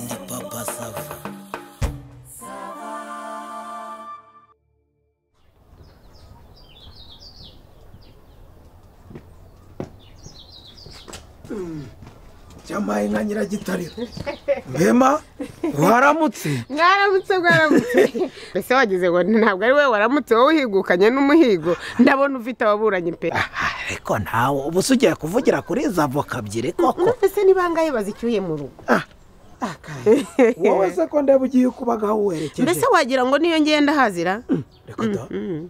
ndi papa sava cyamaye nka nyiragitariro mbema waramutse mwaramutse mwaramutse mbese wagize ngo ntabwo ari wowe waramutse wowe uhigukanye n'umuhigo ndabona ufite ababuranyi pe ariko ntawe uba usugiye kuvugira kuri za voka ebyiri koko mbese n'ibangaye bazicyuye mu rugo wowe se ko ndeba ugiye ukubagaho mbese werekeje wagira ngo niyo ngenda hazira reka da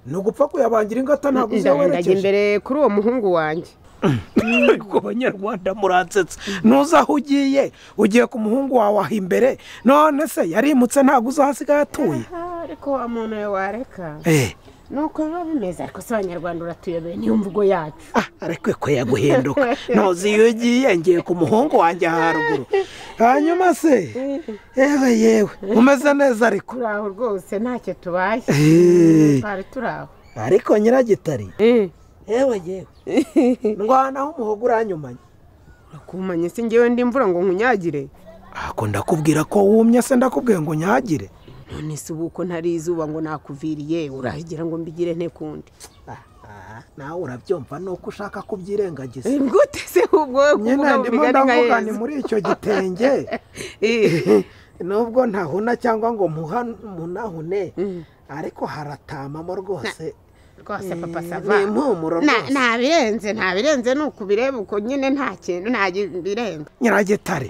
ni ugupfa kuyabangira ingata ntabwo uzi aho ndajya werekeje imbere kuri uwo muhungu wanjye ku banyarwanda muransetsa ntuzi aho ugiye ugiye ku muhungu wawe aho imbere none se yarimutse ntabwo uzahasigaye atuye Ah, ariko wa muntu we wareka Eh, nuko biba bimeze ariko se abanyarwanda uratuyobeye niyo mvugo yacu ah, ariko ko yaguhinduka ntuzi iyo ugiye ngiye ku muhungu wanjye haruguru hanyuma se yewe yewe umeze neza ariko turi aho rwose ntacyo tubaye Eh. twari turi aho ariko nyiragitari yewe yewe ndwanaho umuhogo uranyumanye akumanye se ngewe ndi imvura ngo nkunyagire ako ndakubwira ko wumye se ndakubwiye ngo nyagire none se ubu uko ntari izuba ngo nakuviriye urahigira ngo mbigire nte kundi nawe urabyumva ni uko ushaka kubyirengagiza gute se ubwo wowe nyine kuvuga ngo ndimo bigane nka ndavugane yezu muri icyo gitenge Eh, nubwo ntahuna cyangwa ngo muha- munahune ariko haratamamo rwose rwose papa sava ni impumuro Na- rwose ntabirenze ntabirenze ni uko ubireba uko nyine nta kintu nta birenze nyiragitare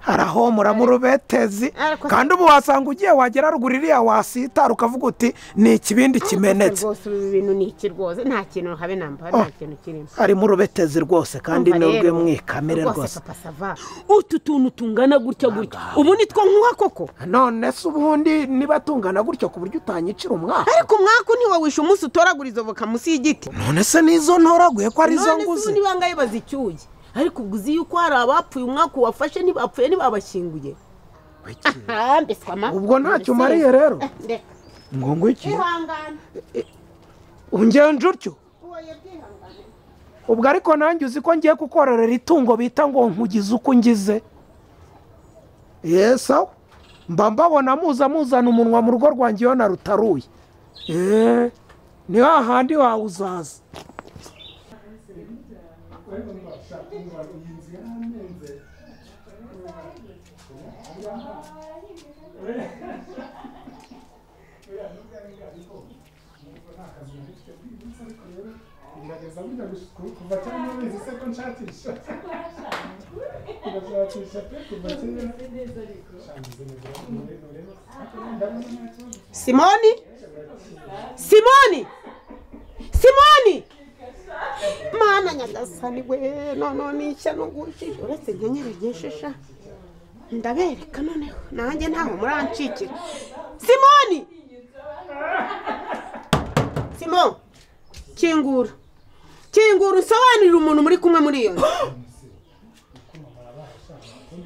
harahomora mu rubetezi Ariko- kandi ubu wasanga ugiye wagera ruguru iriya wasitara ukavuga uti ni ikibindi kimenetse rwose ubu bintu ni iki rwose nta kintu habe namba nta kintu kirimo ari mu rubetezi rwose kandi Umva nubwo rero, mwikamire rwose papa sava utu tuntu tungana gutya gutya ubu nitwo nkuha koko none se ubundi niba tungana gutyo ku buryo utanyicira umwaka ariko umwaka niwe wishe umunsi utoragura izo voka munsi y'igiti none se n'izo ntoraguye ko ari izo none se nguzi ubundi bangaye bazicyuye ariko ubwo uzi yuko hari abapfuye umwaka uwafashe ntibapfuye ntibabashyinguye aha mbese ama ubwo ntacyo umariye rero reka ngo ngwiki ihangane ungenje utyo uwoye bwihangane ubwo ariko nanjye uzi ko ngiye kukororera itungo bita ngo nkugize uko ngize yesi aho mba mbabona muza muzana umunwa mu rugo rwanjye iyo narutaruye eee ni hahandi wawuzaza simoni simoni simoni mana nyagasani we noneho n'ishya n'ugushije uretse inyenyeri ryeshisha ndabereka noneho nanjye ntaho muranshikira simoni simo kingura kingura usobanurire umuntu muri kumwe muri iyo nzu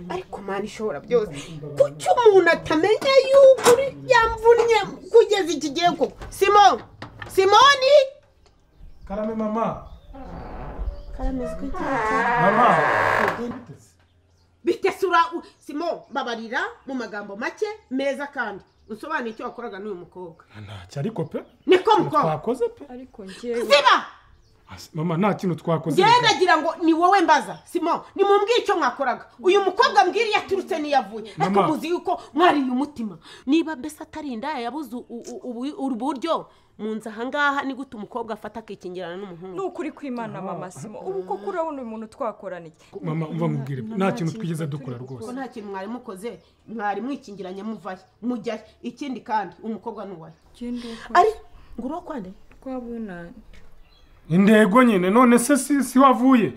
ariko mana ishobora byose kuki umuntu atamenya yuko uri yamvunnye kugeza iki gihe koko simo simoni karame mama karamizwi mama bitesura simo babarira mu magambo make meza kandi usobanuye icyo wakoraga n'uyu mukobwa ntacyo ariko pe niko mukobwa twakoze pe ariko ngewe ziba Asi, mama nta kintu twakoze njyewe nagira ngo ni wowe mbaza simo ni mumbwire icyo mwakoraga uyu mukobwa mbwira iyo aturutse n'iyo avuye ariko Mama. muzi yuko mwariye umutima niba mbese atari indaya yabuze u- u- ubu- uburyo mu nzu ahangaha ni gute umukobwa afata akikingirana ni n'umuhungu ukuri kw'imana mama simo ubu koko urabona uyu muntu twakoraniye mama umva nkubwire nta kintu twigeze dukora rwose ko nta kintu mwari mukoze mwari mwikingiranye muvayo mujyayo ikindi kandi umukobwa ni uwayo genda ukora ari ngo urwo kwande rwabunane intego nyine none se si si wavuye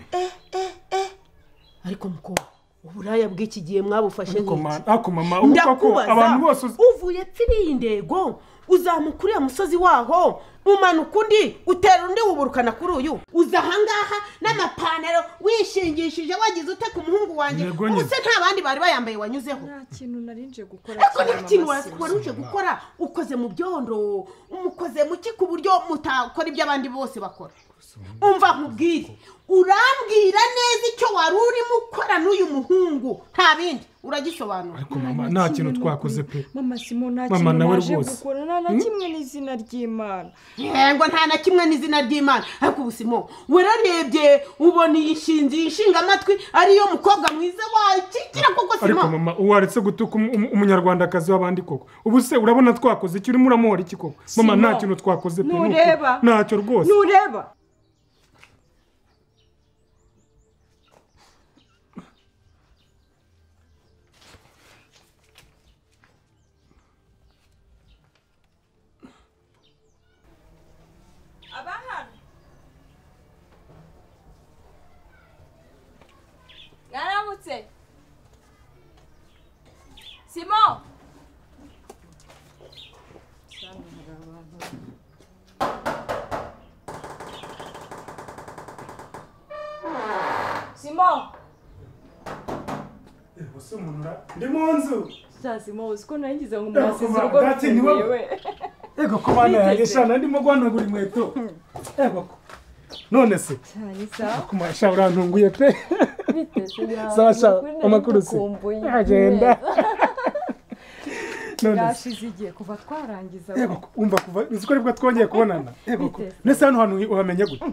ariko mukobwa uburaya bw'iki gihe mwabufashe ariko nk'iki? ma- ariko mama urumva ko abantu bose uzi- uvuye pfiri iyi ndego uzamuka uriya musozi waho umanuka undi utera undi wuburukana kuri uyu uza ahangaha n'amapantaro wishingishije wagize ute ku muhungu wanjye Yego nyine. ubuse nta bandi bari bayambaye wanyuzeho nta kintu nari nje gukora ariko cyane, nta kintu mama wari simo. wari uje gukora ukoze mu byondo umukoze mu ki ku buryo mutakora ibyo abandi bose bakora umva nkubwire urambwira neza icyo wari urimo ukora n'uyu muhungu nta bindi uragisobanura ariko mama nta kintu twakoze pe mama simo nta Mama kintu nawe naje rwose. gukora nta na kimwe n'izina ry'imana yego nta na kimwe n'izina ry'imana ariko ubusimo wararebye ubona iyi nshinzi iyi nshingamatwi ariyo mukobwa mwiza wakikira koko ariko simo mama waretse gutuka umu- umu- umunyarwandakazi w'abandi koko ubu se urabona twakoze iki urimo uramuhora iki koko mama nta Simon, kintu twakoze pe ntureba. ni ukuri. ntacyo rwose ntureba abahano mwaramutse simo simo ndi mu nzu saa simo uzi ko naringize ngo Ego, umwasize kuva- urwo bwatsi ni wowe. rufunguye we ego ko bana yanjye shana ndimo guhanagura inkweto ego ko none se cyane sawa kuma sha urantunguye pe biteze yawe sawa sha ukuri amakuru se nagukumbuye. agenda none se bwashize igihe kuva twarangiza ego ko umva kuva uzi ko aribwo twongeye kubonana ego ko Biteze. ndetse hano hantu uhamenye gute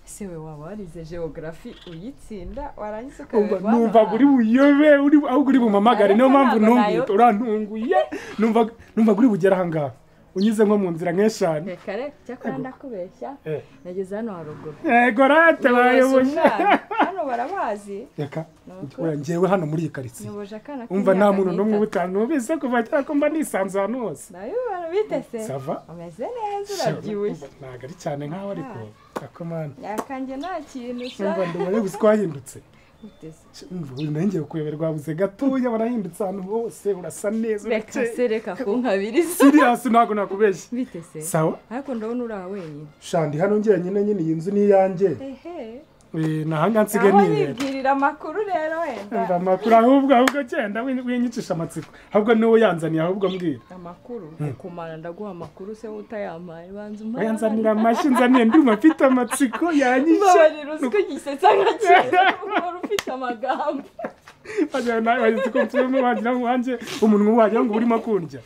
se we waba warize geogarafi uyitsinda warangiza Umva, ukayoberwa numva uri buyobe uri ahubwo uri bumamagare niyo Ariko mpamvu ntabwo ntunguye nayo- urantunguye numva numva uri bugere ahangaha unyuze nko mu nzira nk'eshanu reka reka cyakora ndakubeshya Eh. nageze hano haruguru ego rate Nyoboza bayoboje umwana. hano barabazi reka Nuko? oya, njyewe hano muri iyi karitsiye nyoboje akana umva nta muntu n'umwe n'umwe utanumvise kuva kera ko mba nisanze ahantu hose nawe ubona bitese sava umeze neza urabyibushye ntabwo ari cyane nk'aho ariko akomana yakanjye nta kintu sa umva ndumva yuko uko wahindutse bitese umva ubu nongeye kuyoberwa wabuze gatoya warahindutse ahantu hose urasa neza reka se urakeye reka kunkabiriza siriyasi ntabwo nakubeshye bitese sawa ariko ndabona uri aha wenyine shandi hano njyenyine nyine iyi nzu ni iyanjye ehe nahanga nsigaye aho nirera yibwirira amakuru rero wenda umva amakuru ahubwo ahubwo genda winyicisha amatsiko ahubwo niwe yanzaniye ahubwo mbwira amakuru kumara ndaguha amakuru se utayampaye banza umpaye yanzanira amashyi nzaniye nduma mfite amatsiko yanyishe mbabarira uzi ko gisetsa nka kera uhora ufite amagambo wagira ngo wanjye umunwa wagira ngo urimo kundya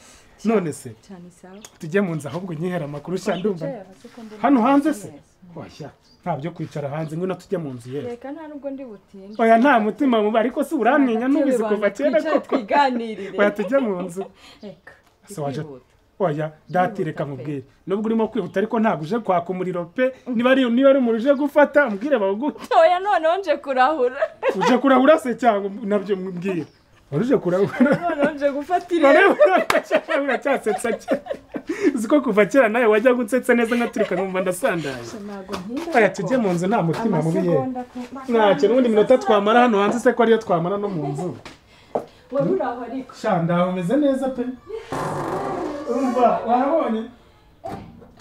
none se cyane sawa tujye mu nzu ahubwo nyihera amakuru sha ndumva Wicaye hasi ko ndimo hano hanze se neza. washya nta byo kwicara hanze ngwino tujye mu nzu yewe reka nta nubwo ndi butinde oya nta mutima mubi ariko se uramenya nubizi kuva kera Twicaye koko twiganirire oya tujye mu nzu reka Se waje- twihuta. oya dati Kwihuta reka pe. nkubwire nubwo urimo kwihuta ariko ntabwo uje kwaka umuriro pe niba ari niba ari umuriro uje gufata umbwire bawuguhe oya noneho nje kurahura uje kurahura se cyangwa nabyo mbwira wari uje kurahura noneho nje gufata irebe Noneho uracyasetsa cyane uzi ko kuva kera nawe wajya gutsetsa neza nkaturuka nkumva ndasandaye ntabwo ntinda oya tujye mu nzu nta mutima mubi yewe amasegonda ku- ntacyo n'ubundi minota twamara hano hanze se ko ariyo twamara no mu nzu wari uri aho ariko shanda umeze neza pe umva warabonye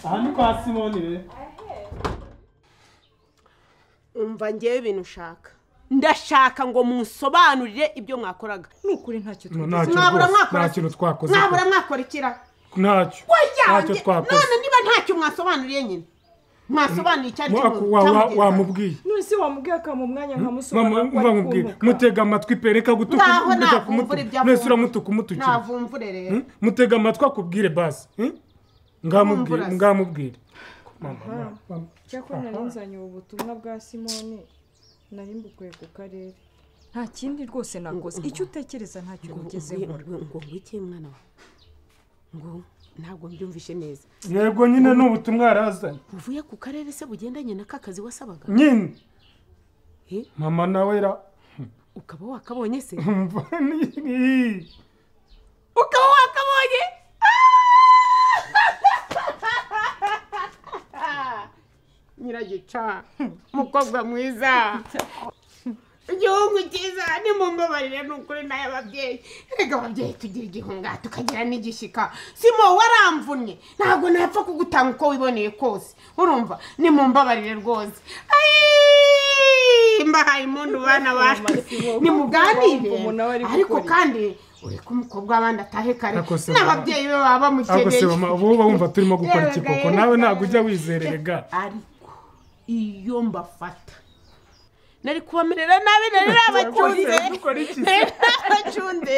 aha ni kwa simoni be umva ngewe ibintu ushaka ndashaka ngo munsobanurire ibyo mwakoraga ni ukuri ntacyo ntacyo Mwabura rwose mwakora- nta kintu twakoze pe. mwabura mwakora ikira ntacyo ntacyo yanjye twakoze none niba ntacyo mwasobanuriye nyine mwasobanuriye icyo ari cyo Wa- wa- wa- cyamugezaho. wamubwiye none se wamubwiye akampa umwanya Mama, nkamusobanura ko umva ari nkubwire kumbuka mutega amatwi pe reka gutuka Ngaho navumbura gutuka ibyo kumutuka avuga. mwese uramutuka umutukira navumvure rero Hmm? mutega amatwi akubwire basi hmm? ngamubwire Wumvura se. ngamubwire Mama, mama. cyakora nari nzanye ubu butumwa bwa simoni nari mbukuye ku karere nta kindi rwose nakoze icyo utekereza ntacyo ngo ugezeho ngo ngwiki mwana wawe ngo ntabwo mbyumvishe neza yego nyine ni ubutumwa yarazanye uvuye ku karere se bugendanye n'aka kazi wasabaga nyine Eh? mama nawe ra ukaba wakabonye se umva ni- ni- ukaba wakabonye nyiragica mukobwa mwiza igihugu cyiza nimumbabarire ni ukuri nayo ababyeyi reka ababyeyi tugira igihunga tukagira n'igishyika simo waramvunnye ntabwo napfa kugutanga uko wiboneye kose urumva nimumbabarire rwose Ayii, mbahaye impundu bana banyu nimuganire Umuntu aba ari gukora ariko iki? kandi ureke umukobwa w'abandi atahe kare Ariko se- n'ababyeyi be baba ahubwo se mama bamukeneye uba wumva turimo gukora iki Yewe, koko yewe. nawe ntabwo ujya wizererega ariko iyo mbafata nari kubamerera nabi nari nabacunze dukora iki se? nari nabacunze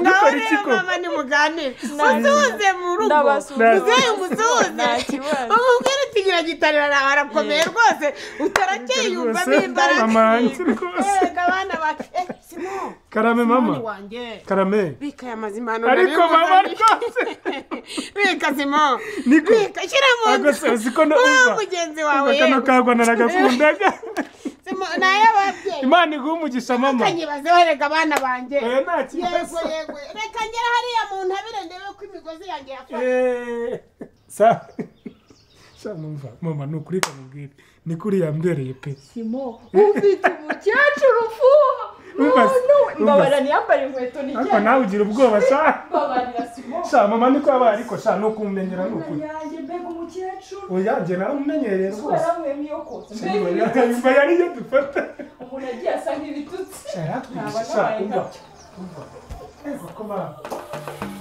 ngaho Dukora iki rero ko? mama nimuganire musuhuze mu rugo Ndabasuhuza. muzehe musuhuze Nta kibazo. umubwire uti nyiragitarira nawe arakomeye rwose utarakeye yumva Rwose, bimbaraga mama yanjye rwose. erega abana bake eh simo karame mama mama wanjye karame bika aya mazimano ariko mama rwose bika simo niko bika shyira mu ntabwo se nzu uzi ko wowe numva mugenzi Umva wawe kano yewe kagwa naragakundaga simo nayababyeyi imana iguha umugisha mama kanyibazeho erega abana banjye Eh, nta kibazo yego yego reka ngera hariya mu ntabire ndebe ko imigozi yanjye yafashe Eh, sa sha numva mama ni ukuri kamubwire ni kuri yambereye pe simo ufite umukecuru ufuha Umva se, n'ubu- umva mbabara se. ntiyambare inkweto ni ariko nawe ugira ubwoba sha mbabarira simo sha mama niko yabaye ariko sha ni ukummenyera ni ukuri yanjye mbega umukecuru oya njye naramumenyereye rwose yaramwemiyokotse mbega ibitutsi. imva yariyo dufata umuntu agiye asa nk'ibitutsi sha yaratwigisha Ntabwo sha nabaye umva umva ego ko mama